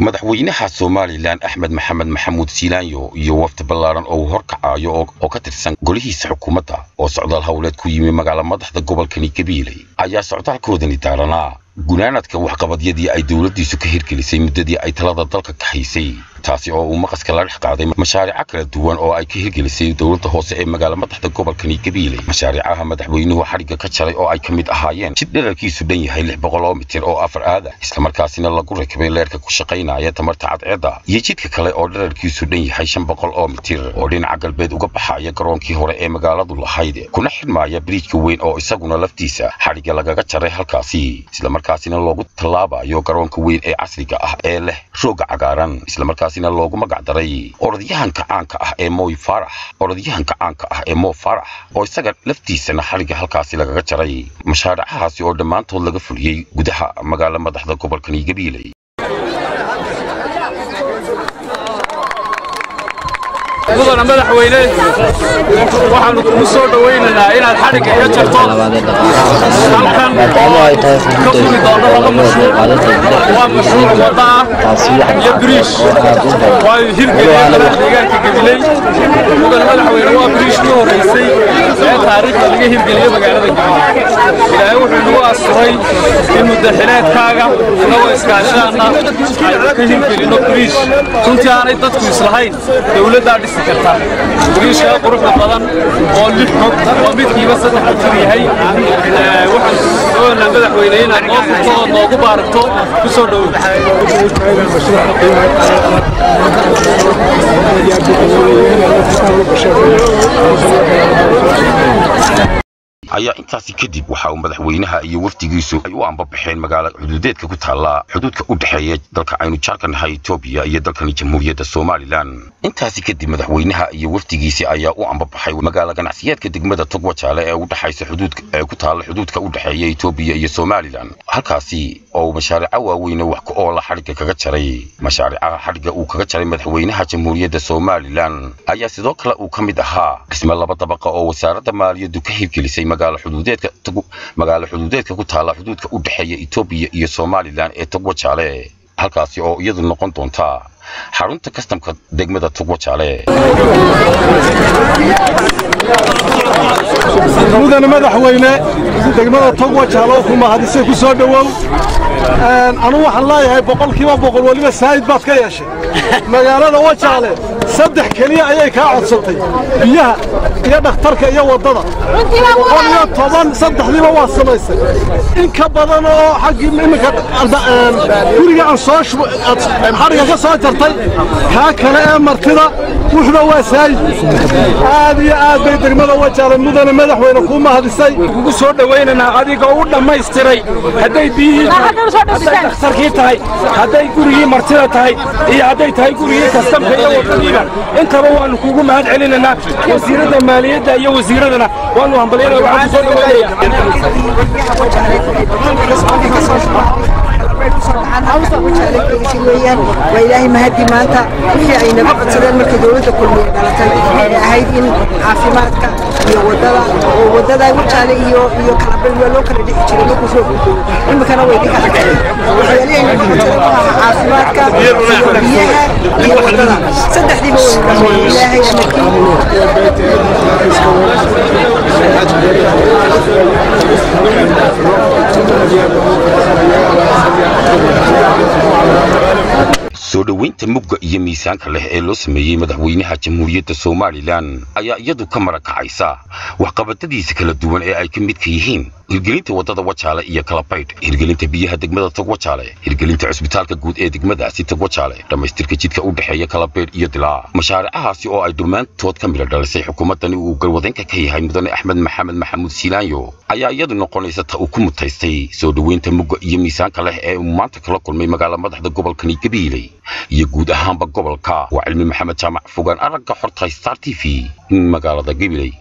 madaxweynaha somalilan axmed maxamed maxamuud siilaanyo iyo wafdi ballaaran oo uu horkacayo oo ka tirsan golihiisa xukuumadda oo socdaal howleed ku yimi magaala madaxda gobolkani gabiiley ayaa socdaalkoodani daaranaa gunaanadka waxqabadyadii ay dowladdiisu ka hirgelisay muddadii ay talada dalka ka haysay taasi oo uu maqaska la dhex qaaday mashaariico kala duwan oo ay ka hirgelisay dowladda hoose ee magaala madaxda gobolkani gabiiley mashaariicaha madaxweynuhu xadhigga ka jaray oo ay ka mid ahaayeen jid dherarkiisu dhan yahay lix boqol oo mitir oo afar aada islamarkaasina lagu rakibay leerka ku shaqaynaya tamarta cadceedda iyo jidka kale oo dherarkiisu dhan yahay shan boqol oo mitir oo dhinaca galbeed uga baxaya garoonkii hore ee magaaladu lahayd kuna xidhmaaya biriijka weyn oo isaguna laftiisa xadhigga lagaga jaray halkaasi islamarkaasina loogu tallaabayo garoonka weyn ee casriga ah ee leh rooga cagaaran islamarkaasina loogu magac daray orodyahanka caanka ah ee moy farax orodyahanka caanka ah ee mo farax oo isaga laftiisana xadhigga halkaasi lagaga jaray mashaaricahaasi oo dhammaantood laga fuliyey gudaha magaala madaxda gobolkani gabiiley mudana madaxweyne waxaanu kugu soo dhowaynaynaa inaad xadhigga ka jarto halkan oo ka furi doonno laba mashruuc waa mashruuc wadda ah iyo biriish waayu hirgeliya madaxa deegaanka gabiley mudana madaxweyne waa biriishkii horraysay ee taariikhda laga hirgeliyo magaalada gabiley ilaahay wuxuu nagu asturay in muddaxileedkaaga innagoo iskaashaana aynu ka hirgelinno biriish runtii aanay dadku islahayn dowladdaa dhisi karta biriishkaa quruxda badan oo lix xog oo midkiiba saddex mitir yahay waxaan doonaa madaxweyne inaad noo furto oo noogu baaragto ku soo dhowow ayaa intaasi kadib waxa uu madaxweynaha iyo wafdigiisu ay u ambabaxeen magaala xuduudeedka ku taalla xuduudka u dhexeeya dalka aynu jaarka nahay etoobiya iyo dalkani jamhuuriyadda somalilan intaasi kadib madaxweynaha iyo wafdigiisi ayaa u ambabaxay magaala ganacsiyeedka degmada togwajaale ee u dhexaysa xuduudka ee ku taalla xuduudka u dhexeeya etoobiya iyo somalilan halkaasi oo mashaariico waaweyn wax ku oola xadhigga kaga jaray mashaariicaha xadhigga uu kaga jaray madaxweynaha jamhuuriyadda somalilan ayaa sidoo kale uu ka mid ahaa dhisme laba dabaqa oo wasaaradda maaliyaddu ka hirgelisay magaalo xuduudeedka magaalo xuduudeedka ku taalla xuduudka u dhexeeya etoobiya iyo somalilan ee togwajaale halkaasi oo iyadu noqon doonta xarunta kastamka degmada togwajaale mudane madaxweyne degmada togwajaalo ku mahadisay ku soo dhowow anu waxaan leeyahay boqolkiiba boqol weliba saa'id baad ka yeeshay magaalada wajaale saddex keliya ayay kaa codsatay biyaha iyo dhakhtarka iyo waddada boqol iyo toban saddexdiiba waa samaysay in ka badan oo xaggii iminka guriga aan soo xadhiga ka soo jartay kaa kale ee martida wuxuba waa saayid aad iyo aad bay degmada wajaale mudane madaxweyne kuu mahadisay kugu soo dhowaynaynaa adiga u dhammaystiray hadday biyihii hadday dhakhtarkii tahay hadday gurigii martida tahay iyo hadday tahay gurigii kastamka iyo waddadiiba intaba waannu kugu mahad celinaynaa wasiiradda maaliyadda iyo wasiiradana waannu hambalyana waxaan ku soo weyaan waa ilaahay mahadii maanta wixii ay naga codsadeen markii dowladda kulmiye dhalatay waxay ahayd in caafimaadka iyo wadada oo wadada wajaale iyo iyo kalabel waa loo kala dhici jiray markuu soo gudbooyo imikana way dhiga xageen waxyaalihii ay naga codsadeen ku ahaa caafimaadka iyo biyaha iyo wadada saddexdiiba way dhameeyey ilaahay soo dhoweynta mugga iyo miisaanka leh ee loo sameeyey madaxweynaha jamhuuriyadda somalilan ayaa iyadu ka marakacaysa waxqabadadiisa kala duwan ee ay ka midka yihiin hirgelinta waddada wajaale iyo kalabaydh hirgelinta biyaha degmada togwajaale hirgelinta cusbitaalka guud ee degmadaasi togwajaale dhammaystirka jidka u dhexeeya kalabaydh iyo dilaa mashaaricahaasi oo ay dhammaantood ka midha dhalisay xukuumaddani uu galwadeenka ka yahay mudane axmed maxamed maxamuud siilaanyo ayaa iyadu noqonaysa ta uu ku mutaystay soo dhoweynta mugga iyo miisaanka leh ee uu maanta kala kulmay magaala madaxda gobolkani gabiiley iyo guud ahaanba gobolka waa cilmi maxamed jaamac fogaan aragga xorta star t v magaalada gabiley